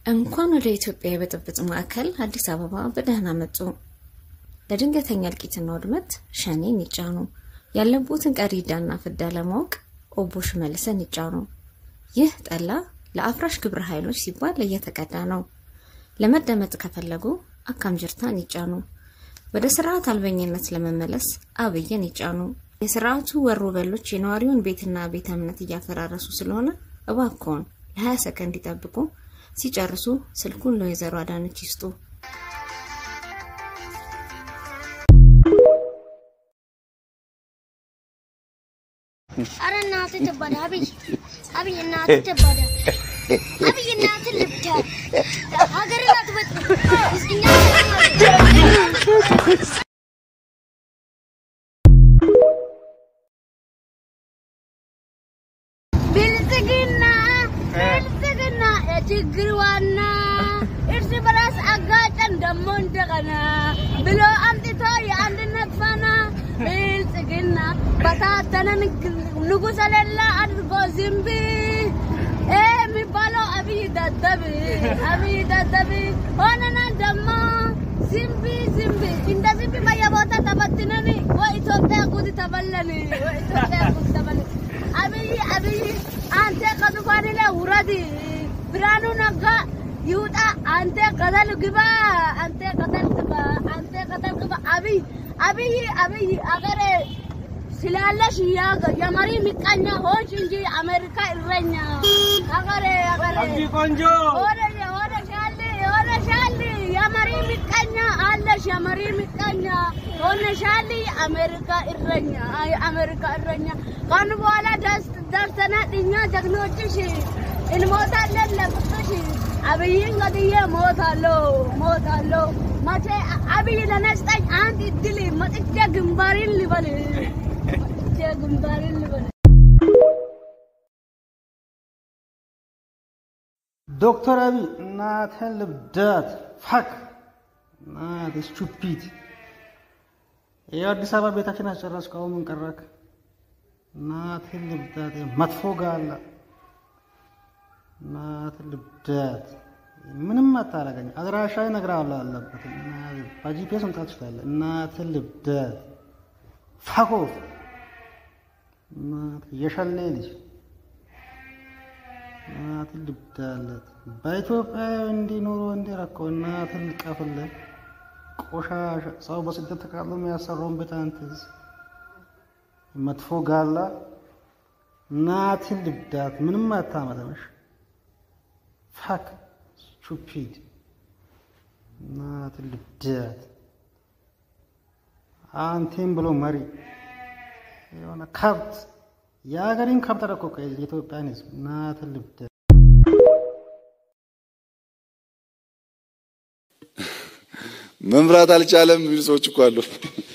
እንኳን ወደ ኢትዮጵያ የብጥብጥ ማዕከል አዲስ አበባ በደህና መጡ። ለድንገተኛ እልቂትና ውድመት ሸኔን ይጫኑ። ያለቦትን ቀሪ ዕዳና ፍዳ ለማወቅ ኦቦ ሽመልስን ይጫኑ። ይህ ጠላ ለአፍራሽ ግብረ ኃይሎች ሲባል እየተቀዳ ነው። ለመደመጥ ከፈለጉ አካም ጅርታን ይጫኑ። ወደ ስርዓት አልበኝነት ለመመለስ አብይን ይጫኑ። የስርዓቱ ወሮ በሎች የነዋሪውን ቤትና ቤተ እምነት እያፈራረሱ ስለሆነ እባክዎን ለ20 ሰከንድ ይጠብቁ። ሲጨርሱ ስልኩን ለወይዘሮ አዳነች ይስጡ። አረ እናትህ ትበዳ አብይ አብይ እናትህ ትበዳ አብይ እናትህ ልብዳ ሀገርን አትበጥ እኛ ብልጽግና ብልጽግና የችግር ዋና እርስ በራስ አጋጨን ደሞ እንደገና ብሎ አምጥቶ የአንድነት ፋና ብልጽግና በታተነን ንጉሠ ሌላ አድርጎ ዝንብ የሚባለው አብይ ደደብ አብይ ደደብ ሆነና ደሞ ዝንብ ዝንብ እንደ ዝንብ በየቦታ ተበትነን ወኢትዮጵያ ጉድ ተበለን ወኢትዮጵያ ጉድ ተበለን አብይ አብይ አንተ ከዙፋን ላይ ውረድ፣ ብርሃኑ ነጋ ይውጣ፣ አንተ ገደል ግባ፣ አንተ ገደል ግባ፣ አንተ ገደል ግባ። አብይ አብይ አብይ አገሬ ስላለሽ የመሪ ምቀኛ ሆንሽ እንጂ አሜሪካ እረኛ አገሬ አገሬ ቆንጆ ሆነሽ ሆነሻል ሆነሻል የመሪ ምቀኛ አለሽ የመሪ ምቀኛ ሆነሻል አሜሪካ እረኛ አሜሪካ እረኛ ካሁን በኋላ ደስ ደርሰናል እኛ ጀግኖችሽ እንሞታለን ለፍቅርሽ አብይን ገድዬ ሞታለሁ ሞታለሁ መቼ አብይ ለነስጠኝ አንድ እድል መጥቼ ግንባሪን ልበል መጥቼ ግንባሪን ልበል ዶክተር አብይ እናትህን ልብዳት ፋክ እናት ስቱፒድ ይኸው አዲስ አበባ ቤታችን አስጨረስከው። አሁን ምን ቀረክ? እናትህን ልብዳት መጥፎ ጋላ እናትህን ልብዳት ምንም አታረገኝ። አድራሻ እነግርሃለሁ አለበት በጂፒኤስ መምጣት ትችላለህ። እናትህን ልብዳት ፋኮፍ እናትህ የሸሌ ልጅ እናትን ልብዳለት በኢትዮጵያ እንዲኖሩ እንዲረከው እናትን ልቀፍልን ቆሻሻ ሰው በስደት ተቃጥሎ የሚያሰራውን ቤት አንትዝ መጥፎ ጋላ እናትን ልብዳት ምንም አታመጠምሽ ፋክ ስቱፒድ እናትን ልብዳት አንቴን ብሎ መሪ የሆነ ከብት የሀገሬን ከብት ረኮ የኢትዮጵያን ሕዝብ እናትን ልብዳት መምራት አልቻለም የሚሉ ሰዎች እኮ አሉ።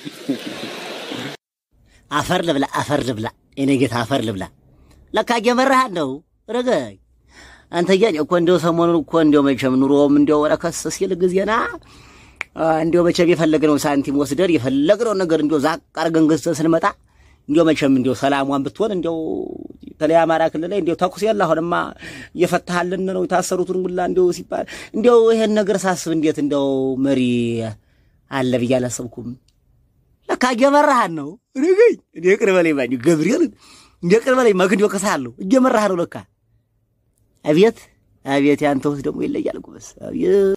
አፈር ልብላ፣ አፈር ልብላ፣ የኔ ጌታ አፈር ልብላ። ለካ እየመራህ ነው ረገኝ አንተ ያ እኮ እንደው ሰሞኑን እኮ እንደው መቼም ኑሮም እንደው ረከስ ሲል ጊዜና እንደው መቼም የፈለግነውን ሳንቲም ወስደን የፈለግነውን ነገር እንደው ዛቅ አድርገን ገዝተን ስንመጣ እንደው መቼም እንደው ሰላሟን ብትሆን እንደው በተለይ አማራ ክልል ላይ እንደው ተኩስ የለ አሁንማ እየፈታሃልን ነው የታሰሩትን ሁላ እንደው ሲባል እንደው ይሄን ነገር ሳስብ እንዴት እንደው መሪ አለ ብዬ አላሰብኩም። ለካ እየመራሃን ነው ርግኝ እንደ ቅር በላይ ባ ገብርኤልን እንደ ቅር በላይ መክንዶ ከሳለሁ እየመራህ ነው ለካ። አቤት አቤት፣ ያንተ ውስጥ ደግሞ ይለያል ጎበዝ። አቤት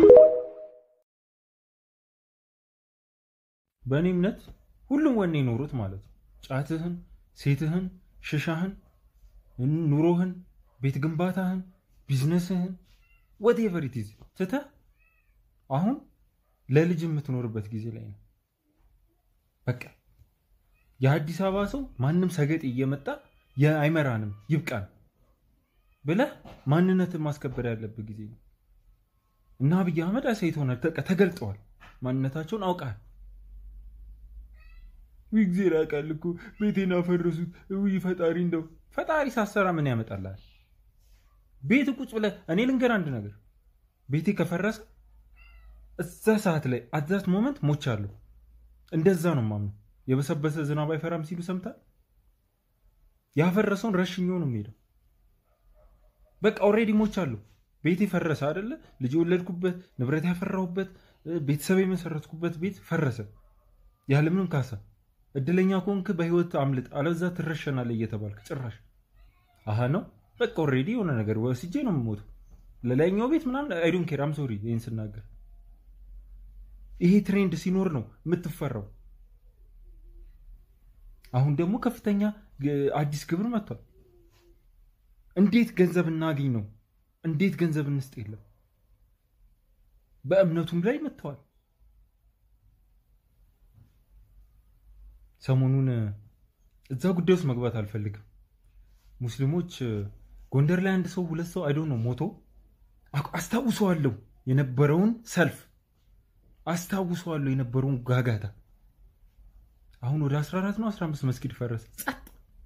በእኔ እምነት ሁሉም ወኔ ኖሩት ማለት ነው። ጫትህን፣ ሴትህን፣ ሽሻህን፣ ኑሮህን፣ ቤት ግንባታህን፣ ቢዝነስህን ወቴቨር ኢት ኢዝ ትተህ አሁን ለልጅ የምትኖርበት ጊዜ ላይ ነው። በቃ የአዲስ አበባ ሰው ማንም ሰገጥ እየመጣ የአይመራንም ይብቃን ብለህ ማንነትን ማስከበር ያለበት ጊዜ ነው እና አብይ አህመድ አሳይቶ ሆነ ተገልጠዋል። ማንነታቸውን አውቃል። ጊዜ ያውቃል እኮ ቤቴን አፈረሱት። ውይ ፈጣሪ እንደው ፈጣሪ ሳሰራ ምን ያመጣላል? ቤት ቁጭ ብለህ እኔ ልንገር አንድ ነገር፣ ቤቴ ከፈረሰ እዛ ሰዓት ላይ አዛት ሞመንት ሞቻለሁ። እንደዛ ነው ማምነው። የበሰበሰ ዝናብ አይፈራም ሲሉ ሰምታል። ያፈረሰውን ረሽኞ ነው የሚሄደው። በቃ ኦልሬዲ ሞቻለሁ። ቤት የፈረሰ አይደለ? ልጅ የወለድኩበት ንብረት ያፈራሁበት ቤተሰብ የመሰረትኩበት ቤት ፈረሰ ያለምንም ካሳ። እድለኛ ከሆንክ በህይወት አምልጥ፣ አለዛ ትረሸናለህ እየተባልክ ጭራሽ አሀ ነው በቃ ኦልሬዲ የሆነ ነገር ወስጄ ነው የምሞተው። ለላይኛው ቤት ምናምን አይዶን ኬር አም ሶሪ ይህን ስናገር ይሄ ትሬንድ ሲኖር ነው የምትፈራው። አሁን ደግሞ ከፍተኛ አዲስ ግብር መጥቷል። እንዴት ገንዘብ እናገኝ ነው? እንዴት ገንዘብ እንስጥ የለም። በእምነቱም ላይ መጥተዋል። ሰሞኑን እዛ ጉዳይ ውስጥ መግባት አልፈልግም። ሙስሊሞች ጎንደር ላይ አንድ ሰው ሁለት ሰው አይዶ ነው ሞቶ አስታውሰዋለሁ የነበረውን ሰልፍ አስታውሰዋለሁ የነበረውን ጋጋታ። አሁን ወደ 14 ነው 15 መስጊድ ፈረሰ። ጸጥ።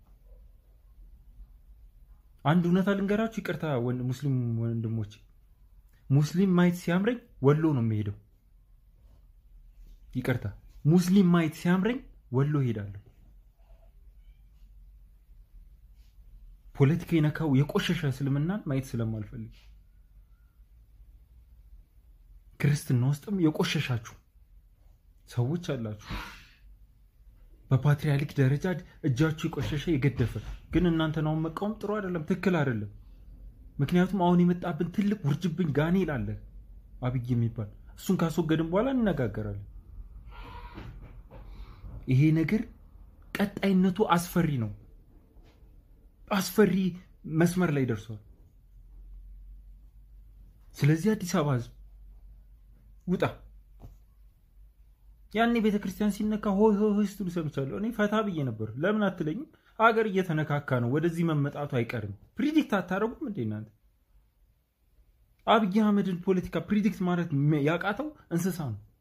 አንድ እውነታ ልንገራችሁ፣ ይቅርታ ሙስሊም ወንድሞች፣ ሙስሊም ማየት ሲያምረኝ ወሎ ነው የሚሄደው። ይቅርታ፣ ሙስሊም ማየት ሲያምረኝ ወሎ ሄዳለሁ። ፖለቲካ የነካው የቆሸሸ እስልምናን ማየት ስለማልፈልግ ክርስትና ውስጥም የቆሸሻችሁ ሰዎች አላችሁ። በፓትሪያርክ ደረጃ እጃችሁ የቆሸሸ የገደፈ ግን እናንተን አሁን መቃወም ጥሩ አይደለም፣ ትክክል አይደለም። ምክንያቱም አሁን የመጣብን ትልቅ ውርጅብኝ ጋኔል አለ አብይ የሚባል እሱን ካስወገድን በኋላ እንነጋገራለን። ይሄ ነገር ቀጣይነቱ አስፈሪ ነው። አስፈሪ መስመር ላይ ደርሷል። ስለዚህ አዲስ አበባ ህዝብ ውጣ። ያኔ ቤተ ክርስቲያን ሲነካ ሆይ ሆይ ሆይ ስትሉ ሰምቻለሁ። እኔ ፈታ ብዬ ነበር። ለምን አትለኝም? ሀገር እየተነካካ ነው፣ ወደዚህ መመጣቱ አይቀርም። ፕሪዲክት አታደርጉም እንዴ እናንተ? አብይ አህመድን ፖለቲካ ፕሪዲክት ማለት ያቃተው እንስሳ ነው።